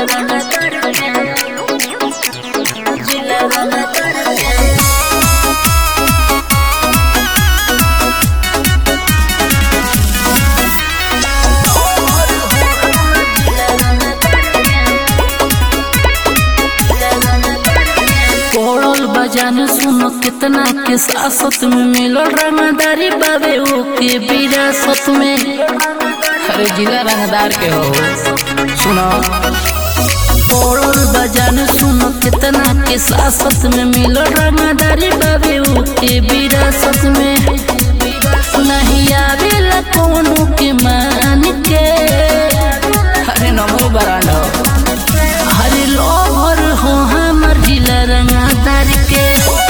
पड़ल बजान सुनो कितना के सासत में मिलल रंगदारी बाबे ओके विरासत में अरे जिला रंगदार के हो सुनो पड़ल बजान सुनो कितना के सासत में मिलल रंगदारी बाबे ओके विरासत में नहीं आवेला कोनो के मान के अरे नमो बरांड हो हरे लोभर हो हमर जिला रंगदार के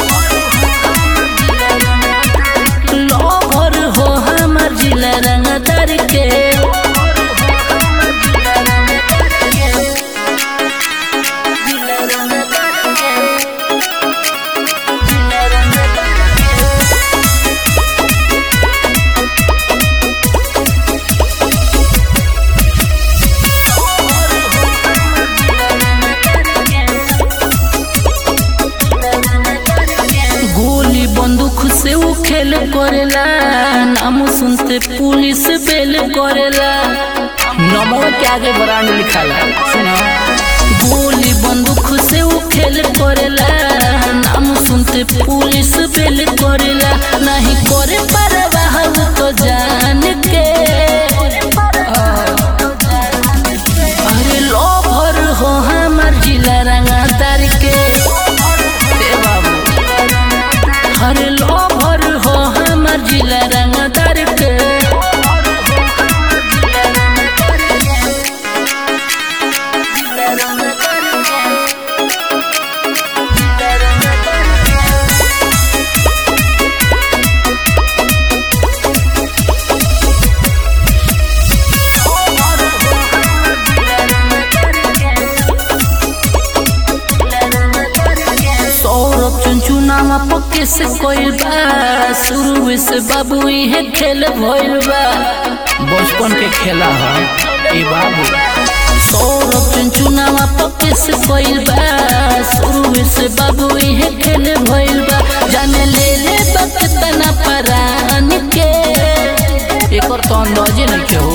लोभर हो हमर जिला रंगदार के गोली बंदूक से वो खेल करेला नाम सुनते पुलिस बेल करेला नमो के आगे ब्रांड लिखा है सुनो गोली बंदूक से वो खेल करेला नाम सुनते पुलिस बेल करेला नहीं करे परवाह वो तो जान के अरे लोभर हो हमर जिला रंगादार के ए बाबू अरे लोभर हो हमर जिला रंगादार के सौरभ चुनचुनावा पक्के से कोई बा शुरू से बाबू इहे खेल भइल बा बचपन के खेला है ए बाबू सौरभ चुनचुनावा पक्के से कोई बा शुरू से बाबू इहे खेल भइल बा जाने ले ले बकतना परान के एक और तो अंदाजे नहीं के हो